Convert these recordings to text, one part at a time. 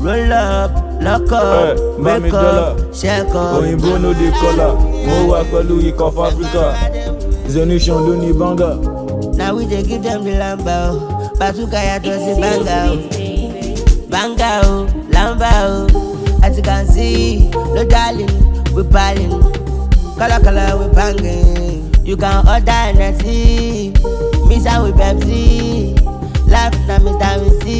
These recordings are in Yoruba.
roll up lock up Eh, bá mi wake dọ́là. up check up. òyìnbó no dey kọ́là mo wà pẹ̀lú ikọ̀ fáfíríkà zenation ló ní banga. na we dey give dem the lamba o batuka yàtọ̀ sí banga o banga o lamba o as you can see no darling we balling kọ́lákọ́lá we banging you can order energy mix am with pepsi life na mr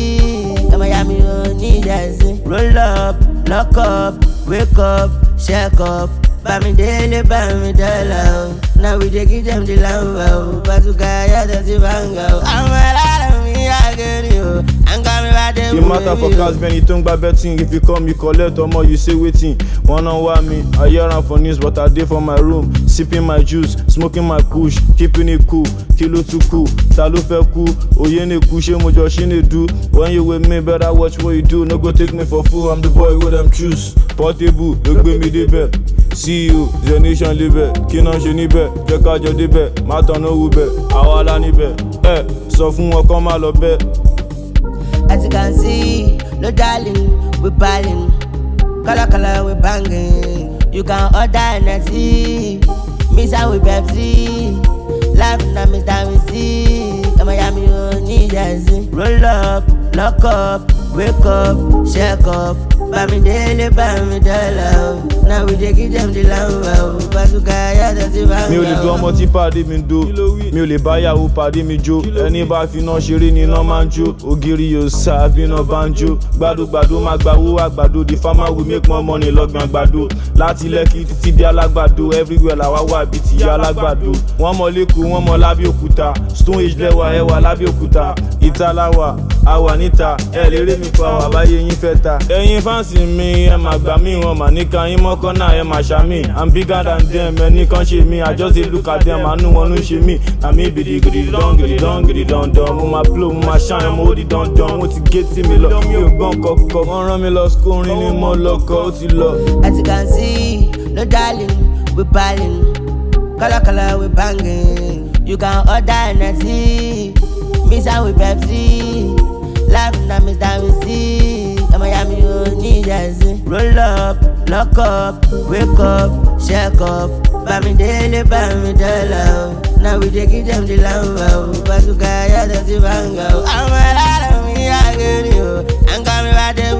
wc ọmọ ya mi ò ní ìdásí. roll up lock up wake up check up bámidélé bámidọ́là o na we dey give dem the lamba o batuka yàtọ̀ sí banga o. àwọn alára mi àgẹ̀rì o àǹkà mi bá dé e matter for cars bẹ́ni tó ń gba betting if you come you collect ọmọ you say wetin wọ́n náà wá mi i hear am for news but i dey for my room sipping my juice smoking my kush keeping it cool kí ló tún kù ta ló fẹ́ kú òye ní kú ṣé mo jọ ṣí ní du when you with me better watch what you do no go take me for fool i'm the boy wey dem choose portable ló gbé mi débẹ̀ ceo zenation libẹ̀ kí náà ṣe níbẹ̀ jẹ́ ká jọ débẹ̀ má tán náà wú bẹ̀ àwa la níbẹ̀ ẹ sọ fún wọn kán má lọ bẹ́ẹ̀. As you can see, no darling, we balling. Color, color, we banging. You can order energy. Mix am with Pepsi. Life na Mr. Wisi. Ọmọ ya mi ò ní ìdásí. Roll up, lock up, wake up, check up. Bámidélé Bámidọ́là o. Na we dey give dem the lamba o. Bàtúkà yàtọ̀ sí banga o. mi ò lè du ọmọ tí pàdé mi do mi ò lè báyàwó pàdé mi jó ẹni bá finá ṣeré ni iná máa ń jó ògiri yóò sá bíná bá ń jó gbàdúgbàdú máa gba owó àgbàdo the farmer will make more money lọ́gbọ̀n àgbàdo láti lẹ́kì títí dé alágbàdo everywhere làwa wà bíi tìyá alágbàdo wọ́n mọ lẹ́kọ̀ọ́ wọ́n mọ lábẹ́òkúta stone age lẹ́wà ẹwà lábẹ́òkúta ìta láwà àwà níta ẹ lè rí mi pa wà báyé yín fẹ́ ta. ẹ̀yin fáǹsì mi ẹ máa gbà mí wọn mà níka yín mọ́kànnà ẹ máa ṣàmì i'm bigger than them ẹni kan ṣe mí i just dey look at them àánú wọn ló ń ṣe mí àmì ìbìdì gidi dán gidi dán gidi dandan mo máa blow mo máa ṣáà mo ó di dandan mo ti gé tí mi lọ mi ò gbọ́n kọ̀ọ̀kan wọ́n rán mi lọ school orin ni mo lọ́kọ̀ ó ti lọ. As you can see, no darling, we balling. Color, color, we banging. You can order energy. Mix am with Pepsi. Life na Mr. Wisi. Ọmọ ya mi ò ní ìdásí. Roll up, lock up, wake up, check up. Bámidélé Bámidọ́là o. Na we dey give dem the lamba o. Bàtúkà yàtọ̀ sí banga o. Àwọn alára mi àgẹ̀rì o. Àǹkà mi bá dé